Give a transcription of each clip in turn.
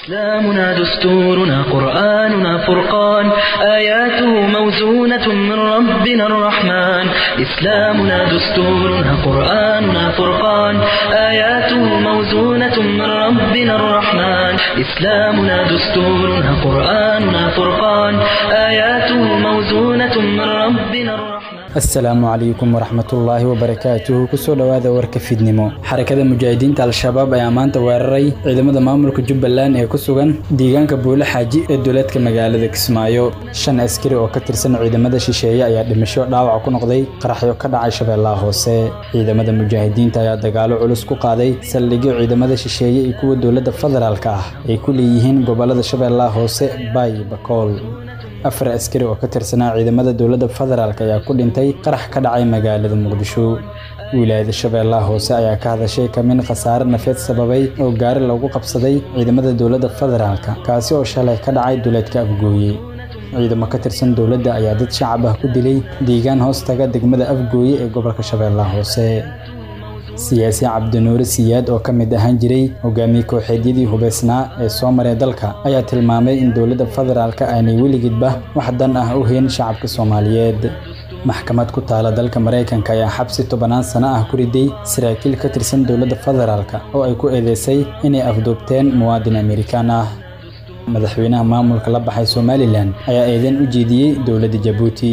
إسلامنا دستورنا قرآننا فرقان آياته موزونة من ربنا الرحمن إسلامنا دستورنا قرآننا فرقان آياته موزونة من ربنا الرحمن إسلامنا دستورنا قرآننا فرقان آياته موزونة من ربنا الرحمن asalaamu calaykum waraxmatullaahi wabarakaatuhu kusoo dhowaada warka fidnimo xarakada mujaahidiinta al-shabaab ayaa maanta weeraray ciidamada maamulka jubbaland ee ku sugan deegaanka buule xaaji ee duleedka magaalada kismaayo shan askari oo ka tirsan ciidamada shisheeye ayaa dhimasho dhaawac ku noqday qaraxyo ka dhacay shabeellaha hoose ciidamada mujaahidiinta ayaa dagaalo culus ku qaaday saldhigyo ciidamada shisheeye iyo kuwa dowladda federaalka ah ay ku leeyihiin gobolada shabeellaha hoose baay bakool afar askari oo ka tirsanaa ciidamada dowladda federaalk ayaa ku dhintay qarax ka dhacay magaalada muqdisho wilaayada shabeellaha hoose ayaa ka hadashay kamin khasaare nafeed sababay oo gaari lagu qabsaday ciidamada dowladda federaalka kaasi oo shalay ka dhacay duleedka afgooye ciidamo ka tirsan dowladda ayaa dad shacab ah ku dilay deegaan hoostaga degmada afgooye ee gobolka shabeellaha hoose siyaasi cabdinuure siyaad oo ka mid ahaan jiray hogaamiye kooxeedyadii hubaysnaa ee soo maray dalka ayaa tilmaamay in dowladda federaalka aanay weligeedba wax dan ah u hayn shacabka soomaaliyeed maxkamad ku taala dalka maraykanka ayaa xabsi tobanaan sano ah ku riday saraakiil ka tirsan dowladda federaalka oo ay ku eedeysay inay afduubteen muwaadin amerikaan ah madaxweynaha maamulka la baxay somalilan ayaa eedeyn u jeediyey dowladda jabuuti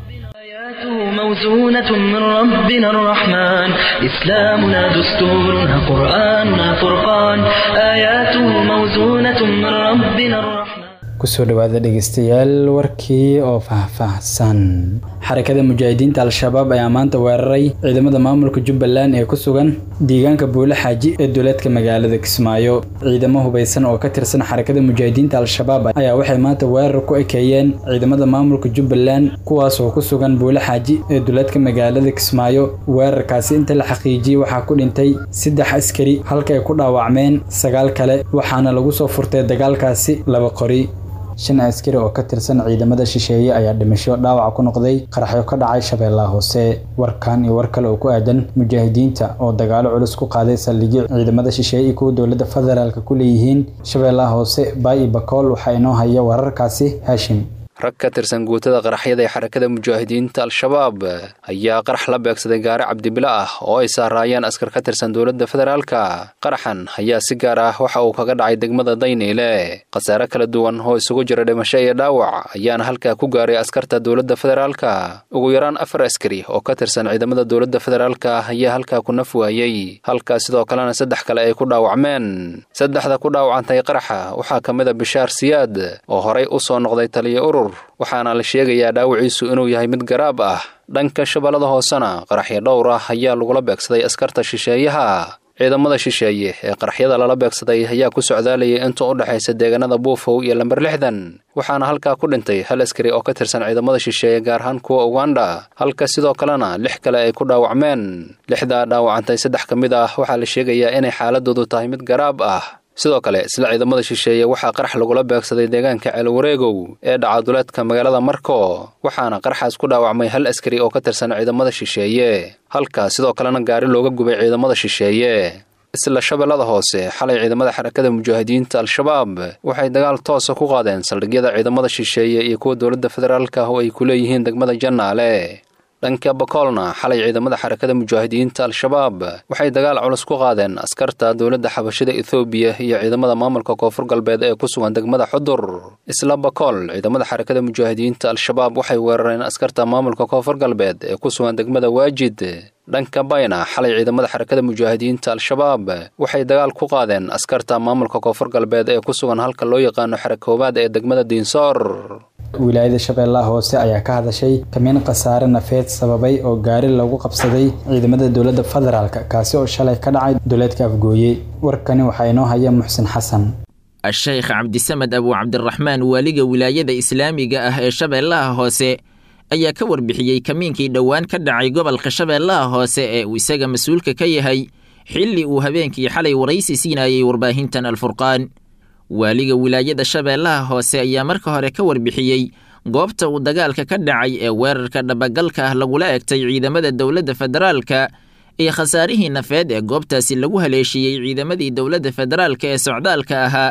موزونة من ربنا الرحمن إسلامنا دستورنا قرآننا فرقان آياته موزونة من ربنا الرحمن kusoo dhowaada dhegeystayaal warkii oo faahfaahsan xarakada mujaahidiinta al-shabaab ayaa maanta weeraray ciidamada maamulka jubbaland ee ku sugan deegaanka buule xaaji ee duleedka magaalada kismaayo ciidamo hubaysan oo ka tirsan xarakada mujaahidiinta al-shabaab ayaa waxay maanta weerar ku ekeeyeen ciidamada maamulka jubbaland kuwaas oo ku sugan buule xaaji ee duleedka magaalada kismaayo weerarkaasi inta la xaqiijiyey waxaa ku dhintay saddex askari halka ay ku dhaawacmeen sagaal kale waxaana lagu soo furtay dagaalkaasi laba qori shan askari oo ka tirsan ciidamada shisheeye ayaa dhimasho dhaawac ku noqday qaraxyo ka dhacay shabeellaha hoose warkan iyo war kale oo ku aadan mujaahidiinta oo dagaalo culus ku qaaday saldhigyo ciidamada shisheeye iyo kuwa dowladda federaalka ku leeyihiin shabeellaha hoose baay iyo bakool waxaa inoo haya wararkaasi haashim rag ka tirsan guutada qaraxyada ee xarakada mujaahidiinta al-shabaab ayaa qarax la beegsaday gaari cabdibilo ah oo ay saaraayeen askar ka tirsan dowladda federaalka qaraxan ayaa si gaar ah waxa uu kaga dhacay degmada dayniile khasaare kala duwan oo isugu jira dhimasho iyo dhaawac ayaana halkaa ku gaaray askarta dowladda federaalka ugu yaraan afar askari oo ka tirsan ciidamada dowladda federaalka ayaa halkaa ku naf waayey halkaa sidoo kalena saddex kale ay ku dhaawacmeen saddexda ku dhaawacantay qaraxa waxaa ka mid a bishaar siyaad oo horay u soo noqday taliya urur waxaana la sheegayaa dhaawiciisu inuu yahay mid garaab ah dhanka shabeellada hoosena qaraxyo dhowr ah ayaa lagula beegsaday askarta shisheeyaha ciidamada shisheeye ee qaraxyada lala beegsaday ayaa ku socdaalayay inta u dhexaysa deegaanada buufow iyo lamber lixdan waxaana halkaa ku dhintay hal askari oo ka tirsan ciidamada shisheeye gaar ahaan kuwa uganda halka sidoo kalena lix kale ay ku dhaawacmeen lixdaa dhaawacantay saddex ka mid ah waxaa la sheegayaa inay xaaladoodu tahay mid garaab ah sidoo kale isla ciidamada shisheeye waxaa qarax lagula beegsaday deegaanka ceelwareegow ee dhaca duleedka magaalada marko waxaana qaraxaas ku dhaawacmay hal askari oo ka tirsan ciidamada shisheeye halka sidoo kalena gaari looga gubay ciidamada shisheeye isla shabeellada hoose xalay ciidamada xarakada mujaahidiinta al-shabaab waxay dagaal toosa ku qaadeen saldhigyada ciidamada shisheeye iyo kuwa dowladda federaalka oo ay ku leeyihiin degmada jannaale dhanka bakoolna xalay ciidamada xarakada mujaahidiinta al-shabaab waxay dagaal culus ku qaadeen askarta dowladda xabashida ethoobiya iyo ciidamada maamulka koonfur galbeed ee ku sugan degmada xudur isla bakool ciidamada xarakada mujaahidiinta al-shabaab waxay weerareen askarta maamulka koonfur galbeed ee ku sugan degmada waajid dhanka bayna xalay ciidamada xarakada mujaahidiinta al-shabaab waxay dagaal ku qaadeen askarta maamulka koonfur galbeed ee ku sugan halka loo yaqaano xarakoobaad ee degmada diinsoor wilaayada shabeellaha hoose ayaa ka hadashay kamiin khasaare nafeed sababay oo gaari lagu qabsaday ciidamada dowladda federaalka kaasi oo shalay ka dhacay duleedka afgooye warkani waxaa inoo haya muxsin xasan a-sheekh cabdisamed abu cabdiraxmaan waaliga wilaayada islaamiga ah ee shabeellaha hoose ayaa ka warbixiyey kamiinkii dhowaan ka dhacay gobolka shabeellaha hoose ee uu isaga mas-uulka ka yahay xilli uu habeenkii xalay waraysi siinayey warbaahintan alfurqaan waaliga wilaayada shabeellaha hoose ayaa marka hore ka warbixiyey goobta uu dagaalka ka dhacay ee weerarka dhabagalka ah lagula egtay ciidamada dowladda federaalka iyo khasaarihii nafeed ee goobtaasi lagu haleeshiiyey ciidamadii dowladda federaalka ee socdaalka ahaa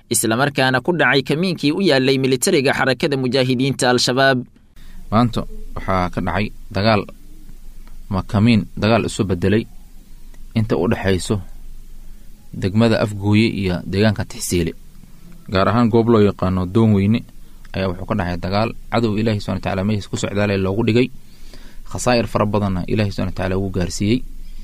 islamarkaana ku dhacay kamiinkii u yaallay militariga xarakada mujaahidiinta al-shabaab maanta waxaa ka dhacay dagaal ma kamiin dagaal isu bedelay inta u dhexayso degmada afgooye iyo deegaanka tixsiile gaar ahaan goob loo yaqaano doon weyne ayaa wuxuu ka dhacay dagaal cadow ilaahi subana wataala meeshiis ku socdaalay loogu dhigay khasaa'ir fara badanna ilaahi subana wataala wuu gaarsiiyey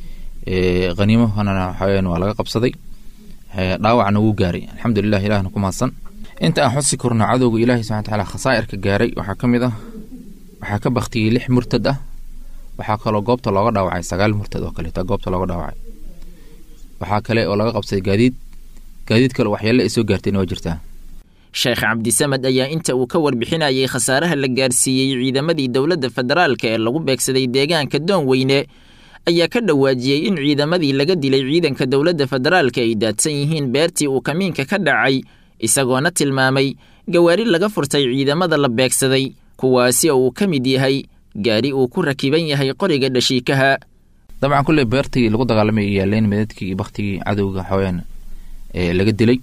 haniimahana waxaweyaan waa laga qabsaday dhaawacna wuu gaaray alxamdulilah ilahna ku mahadsan inta aan xusi korno cadowga ilaahi subana wataala khasaa'irka gaaray waxaa ka mid ah waxaa ka baktiyey lix murtad ah waxaa kaloo goobta looga dhaawacay sagaal murtad oo kaleeta goobta looga dhaawacay waxaa kale oo laga qabsaday gaadiid gaadiid kale waxyaale ay soo gaartayna waa jirtaa sheekh cabdisamed ayaa inta uu ka warbixinayay khasaaraha la gaarsiiyey ciidamadii dowladda federaalka ee lagu beegsaday deegaanka doonweyne ayaa ka dhawaajiyey in ciidamadii laga dilay ciidanka dowladda federaalka ay daadsan yihiin beertii uu kamiinka ka dhacay isagoona tilmaamay gawaari laga furtay ciidamada la beegsaday kuwaasi oo uu ka mid yahay gaari uu ku rakiban yahay qoriga dhashiikaha dabcan kulley beertii lagu dagaalamay yaaleen meedadkii iyo baktigii cadowga xawayaan ee laga dilay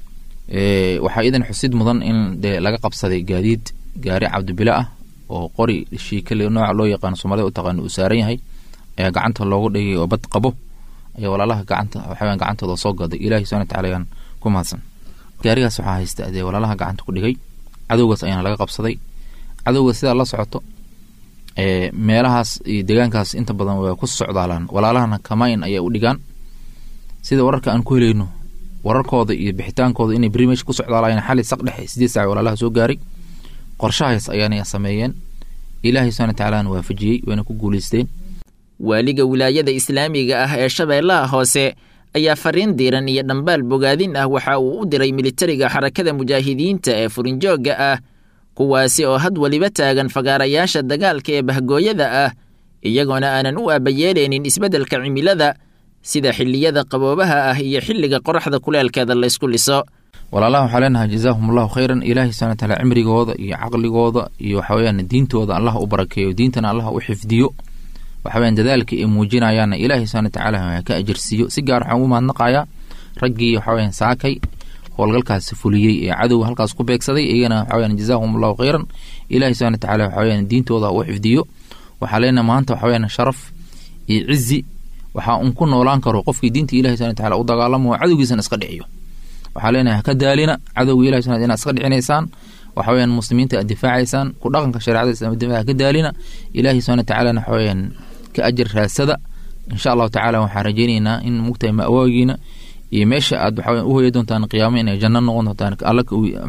waxaa iidan xusid mudan in dee laga qabsaday gaadiid gaari cabdibile ah oo qori shiikale nooca loo yaqaano soomaalida u taqaano uu saaran yahay ayaa gacanta loogu dhigay oo bad qabo ayaa walaalaha gacanta waxawayaan gacantooda soo gaday ilaahi subana wataala ayaan ku mahadsan gaarigaas waxaa haysta dee walaalaha gacanta ku dhigay cadowgaas ayaana laga qabsaday cadowga sidaa la socoto meelahaas iyo deegaankaas inta badan waa ku socdaalaan walaalahana kamayn ayaa u dhigaan sida wararka aan ku helayno wararkooda iyo bixitaankooda inay beri meesha ku socdaalayeen xali saq dhexe sideed saac walaalaha soo gaaray qorshahaas ayaana sameeyeen ilaahay subana watacaalaana waafajiyey wayna ku guulaysteen waaliga wilaayada islaamiga ah ee shabeellaha hoose ayaa fariin diiran iyo dhambaal bogaadin ah waxa uu u diray militariga xarakada mujaahidiinta ee furinjoogga ah kuwaasi oo had weliba taagan fagaarayaasha dagaalka ee bahgooyada ah iyagoona aanan u aabayeelaynin isbeddelka cimilada sida xilliyada qaboobaha ah iyo xilliga qoraxda kuleelkeeda laysku liso walaalaha waxaa leenahay jazaahum allahu khayran ilaahay subana wataala cimrigooda iyo caqligooda iyo waxaweyaan diintooda allah u barakeeyo diintana allah u xifdiyo waxaweyaan dadaalka ay muujinayaanna ilaahay subana watacaala ka ajarsiiyo si gaar waxaan ugu mahadnaqayaa raggii waxaweyaan saakay howlgalkaasi fuliyey ee cadowga halkaas ku beegsaday iyagana waxaweyaan jazaahum allahu khayran ilaahay subana watacaala waxaweyaan diintooda u xifdiyo waxaa leenahay maanta waxaweyaan sharaf iyo cizi waxaa un ku noolaan karo qofkii diinta ilahi subana wataala u dagaalamo oo cadowgiisana iska dhiciyo waxaa leenahay haka daalina cadowga ilahi subana inaad iska dhicinaysaan waxaweyaan muslimiinta aad difaacaysaan ku dhaqanka shareecada islaamka difaaca haka daalina ilaahi subana watacaalana waxaweyaan ka ajar raasada insha allahu tacaala waxaan rajeynaynaa in mugtahay ma'waagiina iyo meesha aad waxaweyan u hoya doontaan qiyaamo inay janno noqon doontaan alla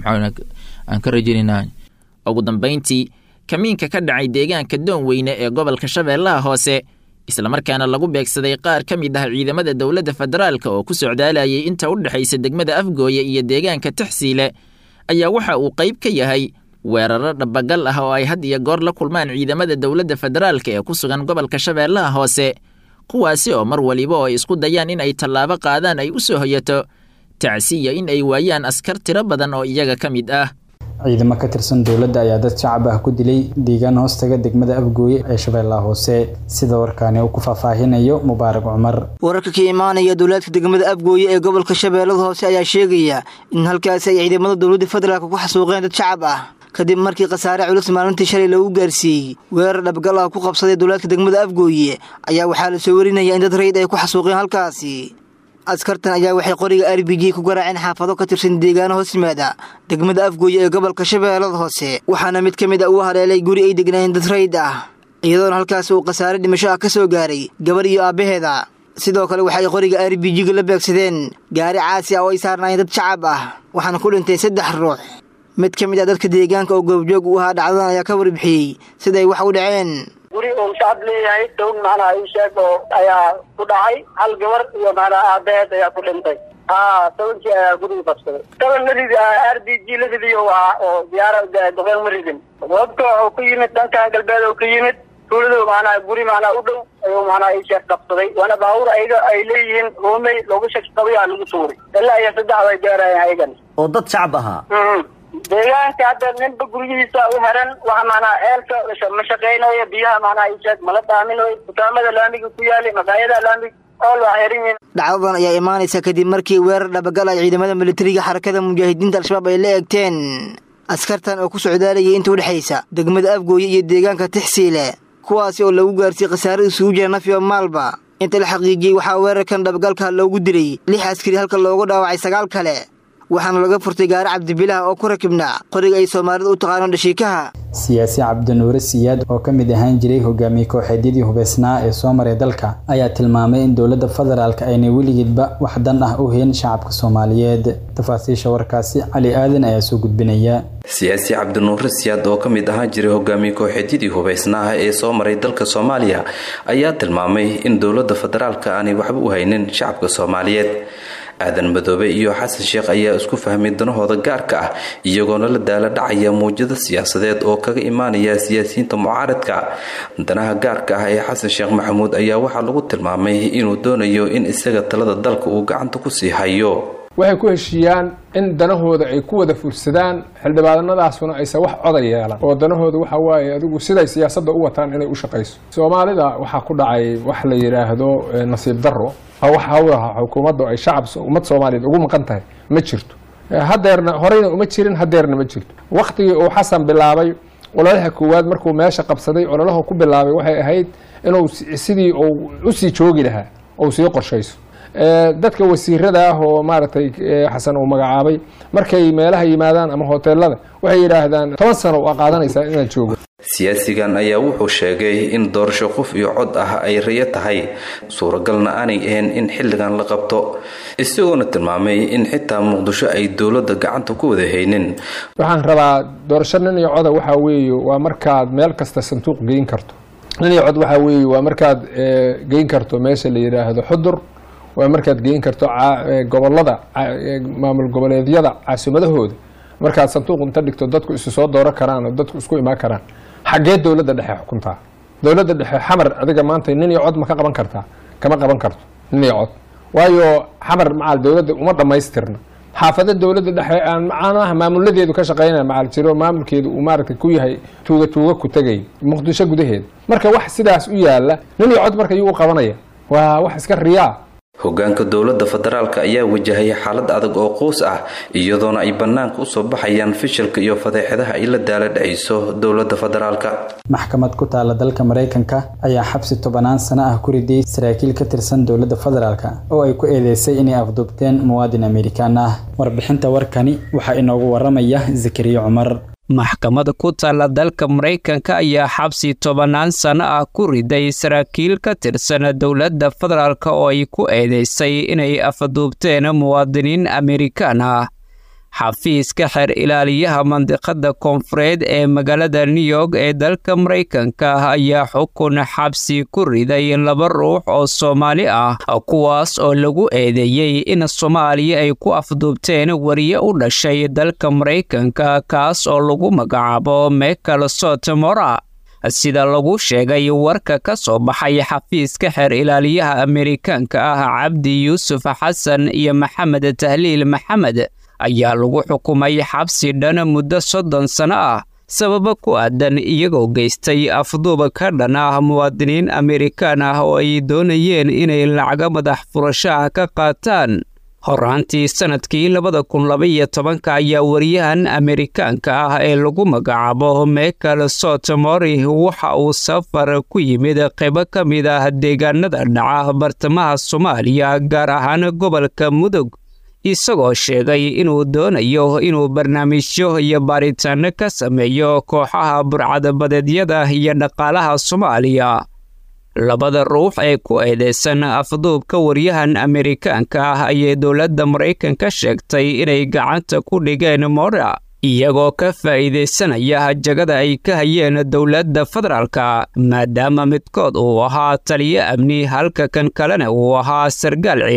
aan ka rajeynaynaa ugu dambayntii kamiinka ka dhacay deegaanka doonweyne ee gobolka shabeellaha hoose islamarkaana lagu beegsaday qaar ka mid ah ciidamada dowladda federaalka oo ku socdaalayay inta u dhexaysa degmada afgooye iyo deegaanka taxsiile ayaa waxa uu qayb ka yahay weeraro dhabagal ah oo ay had iyo goor la kulmaan ciidamada dowladda federaalka ee ku sugan gobolka shabeellaha hoose kuwaasi oo mar waliba oo ay isku dayaan in ay tallaabo qaadaan ay u soo hoyato tacsiya in ay waayaan askar tiro badan oo iyaga ka mid ah ciidamo ka tirsan dowladda ayaa dad shacab ah ku dilay deegaan hoostaga degmada afgooye ee shabeellaha hoose sida warkaani uu ku faahfaahinayo mubaarak cumar wararka ka imaanaya dowlaadka degmada afgooye ee gobolka shabeellada hoose ayaa sheegaya in halkaasi ay ciidamada dowladda federaalk ku xasuuqeen dad shacab ah kadib markii khasaare culus maalintii shalay lagu gaarsiiyey weerar dhabgal ah ku qabsaday dowlaadka degmada afgooye ayaa waxaa la soo warinaya in dad rayid ay ku xasuuqeen halkaasi askartan ayaa waxay qoriga r b g ku garaaceen xaafado ka tirsan deegaano hoos yimaada degmada afgooye ee gobolka shabeellada hoose waxaana mid ka mid a uu haleelay guri ay degnaayeen dad rayid ah iyadoona halkaasi uu khasaare dhimasho ah ka soo gaaray gabar iyo aabbaheeda sidoo kale waxay qoriga r b g-ga la beegsadeen gaari caasi ah oo ay saarnaayeen dad shacab ah waxaana ku dhintay saddex ruux mid ka mid ah dadka deegaanka oo goobjoog u ahaa dhacdadan ayaa ka warbixiyey siday wax u dhaceen guri uu shacab leeyahay down macnaha ii sheeg oo ayaa ku dhacay hal gabar iyo macnaha aabaheed ayaa ku dhintay ha tobankii ayaa guriga qabsaday toban ma ridi r b g la ridiyo waa oo diyaara dabeel ma ridin wabka wuxuu ka yimid dhankan galbeed oo ka yimid tuuladu macnaha guri macnaha u dhow ayuu macnaha ii sheeg qabsaday waana baabuur ayaga ay leeyihiin roomey looga shaki qabay aa lagu tuuray ilaa iyo saddex bay gaarayeen ayagan oo dad shacab ahaa deegaanka hadda ninba guryihiisa u heran waxa macnaha ceelka ma shaqeynayo biyaha macnaha isheeg mala daaminayo dukaamada laamiga ku yaalay maqaayada laamiga ool waa xiran yihiin dhacdadan ayaa imaanaysa kadib markii weerar dhabagal ay ciidamada militariga xarakada mujaahidiinta al-shabaab ay la eegteen askartan oo ku socdaalayay inta udhexaysa degmada afgooye iyo deegaanka tixsiile kuwaasi oo lagu gaarsiiyey khasaare isugu jira nafiyo maalba inta la xaqiijiyey waxaa weerarkan dhabagalka loogu dilay lix askari halka loogu dhaawacay sagaal kale waxaana laga furtay gaari cabdibilaah oo ku rakibnaa qoriga ay soomaalida u taqaano dhashiikaha siyaasi cabdinuure siyaad oo ka mid ahaan jiray hogaamiye kooxeedyadii hubeysnaa ee soo maray dalka ayaa tilmaamay in dowladda federaalk aynay weligeedba wax dan ah u hayn shacabka soomaaliyeed tafaasiisha warkaasi cali aadan ayaa soo gudbinaya siyaasi cabdinuure siyaad oo ka mid ahaan jiray hogaamiye kooxeedyadii hubeysnaaha ee soo maray dalka soomaaliya ayaa tilmaamay in dowladda federaalka aanay waxba u haynin shacabka soomaaliyeed aadan madoobe iyo xasan sheekh ayaa isku fahmay danahooda gaarka ah iyagoona la daala dhacaya muwjado siyaasadeed oo kaga imaanaya siyaasiyiinta mucaaradka danaha gaarka ah ee xasan sheekh maxamuud ayaa waxaa lagu tilmaamay inuu doonayo in isaga talada dalka uu gacanta kusii hayo waxay ku heshiiyaan in danahooda ay ku wada fursadaan xildhibaanadaasuna aysan wax coda yeelan oo danahooda waxa waaye adigu siday siyaasadda u wataan inay u shaqayso soomaalida waxaa ku dhacay wax la yidhaahdo nasiib darro wax hawlaha xukuumaddu ay shacab ummad soomaaliyeed ugu maqan tahay ma jirto hadeerna horeyna uma jirin hadeerna ma jirto waktigii uu xasan bilaabay ololaha koowaad markuu meesha qabsaday ololaha ku bilaabay waxay ahayd inuu sidii uu usii joogi lahaa ou sii qorshayso dadka wasiirada ah oo maaragtay xasan uu magacaabay markay meelaha yimaadaan ama hoteelada waxay yidhaahdaan toban sano waa qaadanaysaa inaad joogo siyaasigan ayaa wuxuu sheegay in doorasho qof iyo cod ah ay rayo tahay suuragalna aanay ahayn in xilligan la qabto isagoona tilmaamay in xitaa muqdisho ay dowladda gacanta ku wada haynin waxaan rabaa doorasho nin iyo coda waxaa weeye waa markaad meel kasta sanduuq geyn karto nin iyo cod waxaa weeye waa markaad geyn karto meesha la yidhaahdo xudur waa markaad geyn karto gobolada maamul goboleedyada caasimadahooda markaad sanduuq inta dhigto dadku isu soo dooran karaan oo dadku isku imaan karaan xaggee dowladda dhexe xukuntaa dowladda dhexe xamar adiga maanta nin iyo cod ma ka qaban kartaa kama qaban karto nin iyo cod waayo xamar macal dowladda uma dhammaystirna xaafada dowladda dhexe aan macnaha maamuladeedu ka shaqeynaya macal jiro maamulkeedu uu maaragtay ku yahay tuuga tuuga ku tegay muqdisho gudaheeda marka wax sidaas u yaala nin iyo cod marka yuu u qabanaya waa wax iska riyaa hogaanka dowladda federaalka ayaa wajahaya xaalad adag oo quus ah iyadoona ay bannaanka usoo baxayaan fishilka iyo fadeexadaha ay la daala dhacayso dowladda federaalka maxkamad ku taala dalka maraykanka ayaa xabsi tobanaan sano ah ku riday saraakiil ka tirsan dowladda federaalka oo ay ku eedeysay inay afduubteen muwaadin amerikaan ah warbixinta warkani waxaa inoogu waramaya zakariya cumar maxkamada ku taalla dalka maraykanka ayaa xabsi tobannaan sano ah ku riday saraakiil ka tirsan dowladda federaalk oo ay ku eedeysay inay afduubteen muwaadiniin amerikaan ah xafiiska xeer ilaaliyaha mandiqada koonfureed ee magaalada new york ee dalka maraykanka ayaa xukun xabsi ku riday laba ruux oo soomaali ah kuwaas oo lagu eedeeyey in soomaaliya ay ku afduubteen wariye u dhashay dalka maraykanka kaas oo lagu magacaabo michael sotomora sida lagu sheegay warka ka soo baxay xafiiska xeer ilaaliyaha amerikaanka ah cabdi yuusuf xasan iyo maxamed tahliil maxamed ayaa lagu xukumay xabsi dhan muddo soddon sano ah sababo ku aadan iyagoo geystay afduuba ka dhan ah muwaadiniin amerikaan ah oo ay doonayeen inay lacaga madax furasho ah ka qaataan horaantii sannadkii labada kun labaiyo tobanka ayaa wariyahan amerikaanka ah ee lagu magacaabo michael sotomori waxa uu safar ku yimid qaybo ka mid ah deegaanada dhaca bartamaha soomaaliya gaar ahaan gobolka mudug isagoo sheegay inuu doonayo inuu barnaamijyo iyo baaritaano ka sameeyo kooxaha burcadabadeedyada iyo dhaqaalaha soomaaliya labada ruux ee ku eedeysan afduubka waryahan amerikaanka ah ayay dowladda maraykanka sheegtay inay gacanta ku dhigeen mora iyagoo ka faa'iidaysanaya jagada ay ka hayeen dowladda federaalka maadaama midkood uu ahaa taliyo amni halka kan kalena uu ahaa sargaal ciidan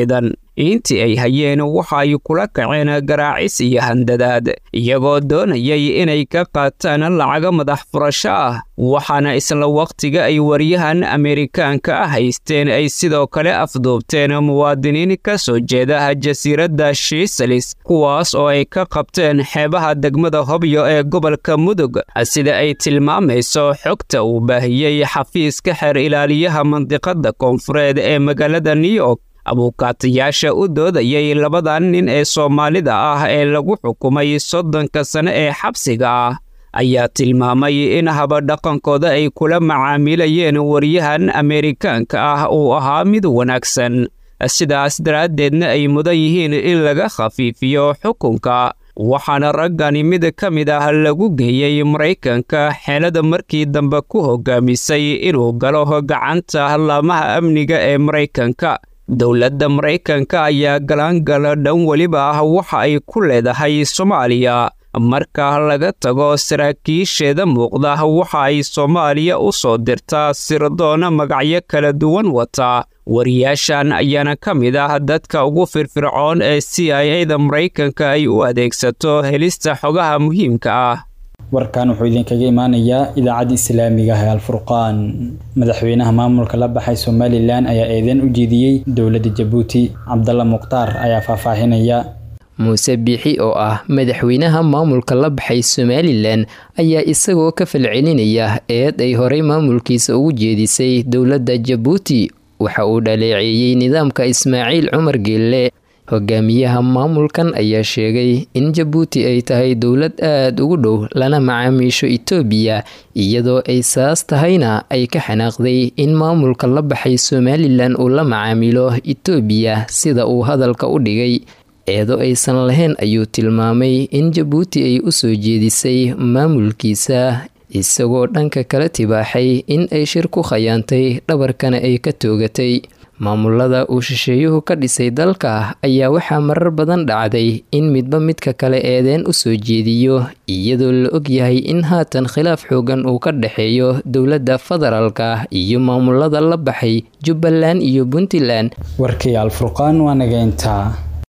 intii ay hayeen waxa ay kula kaceen garaacis iyo handadaad iyagoo doonayay inay ka qaataan lacaga madax furasho ah waxaana isla wakhtiga ay waryahan ameerikaanka ah haysteen ay sidoo kale afduubteen muwaadiniin ka soo jeeda jasiiradda shiisalis kuwaas oo ay ka qabteen xeebaha degmada hobyo ee gobolka mudug sida ay tilmaamayso xogta uu baahiyey xafiiska xeer ilaaliyaha mandiqada koonfureed ee magaalada new york abuukaatayaasha u doodayay labadan nin ee soomaalida ah ee lagu xukumay soddonka sane ee xabsiga ah ayaa tilmaamay in habadhaqankooda ay kula macaamilayeen waryahan ameerikaanka ah uu ahaa mid wanaagsan sidaas daraaddeedna ay mudan yihiin in laga khafiifiyo xukunka waxaana raggani mid ka mid ah lagu geeyey maraykanka xeelada markii dambe ku hogaamisay inuu galo gacanta laamaha amniga ee maraykanka dowladda maraykanka ayaa galaangala dhan weliba ah waxa ay ku leedahay soomaaliya marka laga tago saraakiisheeda muuqda waxa ay soomaaliya u soo dirtaa sirdoona magacyo kala duwan wata wariyaashan ayaana ka mid ah dadka ugu firfircoon ee c i a da maraykanka ay u adeegsato helista xogaha muhiimka ah warkan wuxuu idinkaga imaanayaa idaacadda islaamiga ah ee alfurqaan madaxweynaha maamulka la baxay somalilan ayaa eedeyn u jeediyey dowladda jabuuti cabdalla mukhtaar ayaa faahfaahinaya muuse biixi oo ah madaxweynaha maamulka la baxay somalilan ayaa isagoo ka falcelinaya eed ay horey maamulkiisa ugu jeedisay dowladda jabuuti waxa uu dhaleeceeyey nidaamka ismaaciil cumar geelle hogaamiyaha maamulkan ayaa sheegay in jabuuti ay tahay dowlad aada ugu dhow lana macaamiisho itoobiya iyadoo ay saas tahayna ay ka xanaaqday in maamulka la baxay somalilan uu la macaamilo itoobiya sida uu hadalka u dhigay eedo aysan lahayn ayuu tilmaamay in jabuuti ay u soo jeedisay maamulkiisa isagoo dhanka kala tibaaxay in ay shir ku khayaantay dhabarkana ay ka toogatay maamulada uu shisheeyuhu ka dhisay dalka ayaa waxaa marar badan dhacday in midba midka kale eedeen u soo jeediyo iyadoo la og yahay in haatan khilaaf xoogan uu ka dhexeeyo dowladda federaalka iyo maamulada la baxay jubbaland iyo puntland warkii alfurqaan waa naga intaa